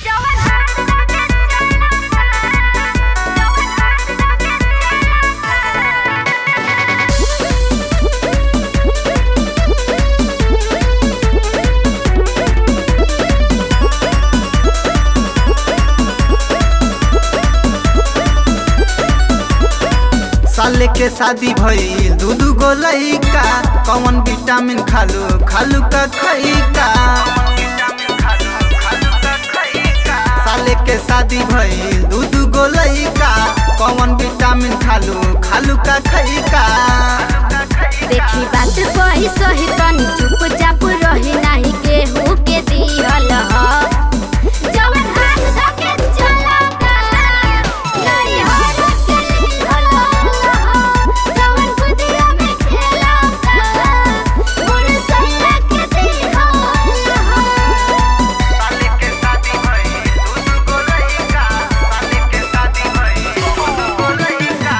साले के शादी भइल दू दू गो लइका कौन विटामिन खालू खालू का खइका साले के शादी भइल दू दू गो लइका कौन विटामिन खालू खालू का खइका देखी बात कही सही तनी चुपचाप रही नाही केहू के दिहल ह जवन हाथ धके चलता नहीं हाथ के लिहल ह जवन खुदिया में खेलता मोर सैया के दिहल ह साले के शादी भइल दू दू गो लइका साले के शादी भइल दू दू गो लइका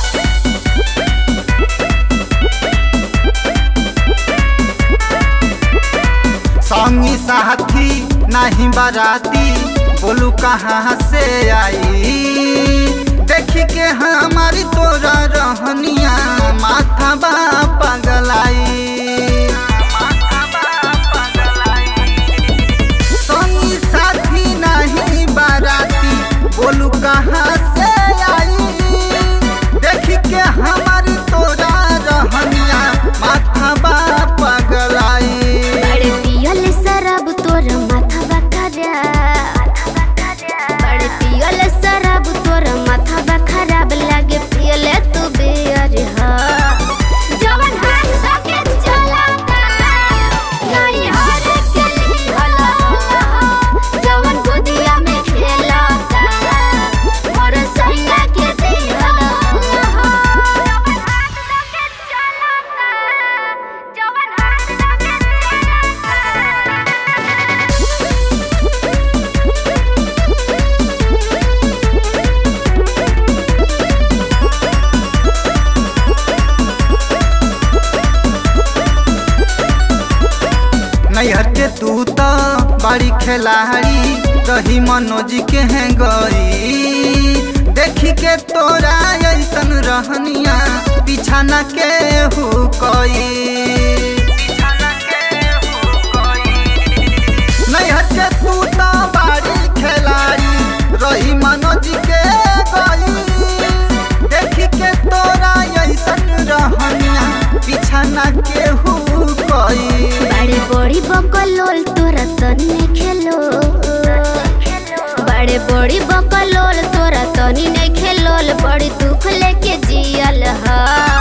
संगी साथी नहीं बाराती बोलू कहाँ से आई देखी के हमारी तोरा रहनिया माथा बा पगलाई संगी साथी नहीं बाराती बोलू कहाँ से आई देखी के हमारी तोरा रहनिया माथा बा पगलाई बड़े पियल शराब तोर माथा बखरा बड़े पियल शराब तोर माथा बखराब लागे पियल तू बियर ह जवन हाथ धके चलता नहीं हाथ के लिहल ह जवन गोदिया में खेलता मोर सैया के दिहल ह जवन हाथ धके चलता जवन हाथ धके नैहर के तू तो बड़ी खिलाड़ी रही मनोज के हैं गई देखी के तोरा ऐसन रहनिया बिछाना के हो कोई नैहर के तू तो बड़ी खिलाड़ी रही मनोज के गई देखी के तोरा ऐसन रहनिया बिछाना के हो कोई बड़े बड़ी बकलोल तोरा तनी खेलो बड़े बड़ी बकलोल तोरा तनी नहीं खेलोल बड़ी दुख लेके जियल हा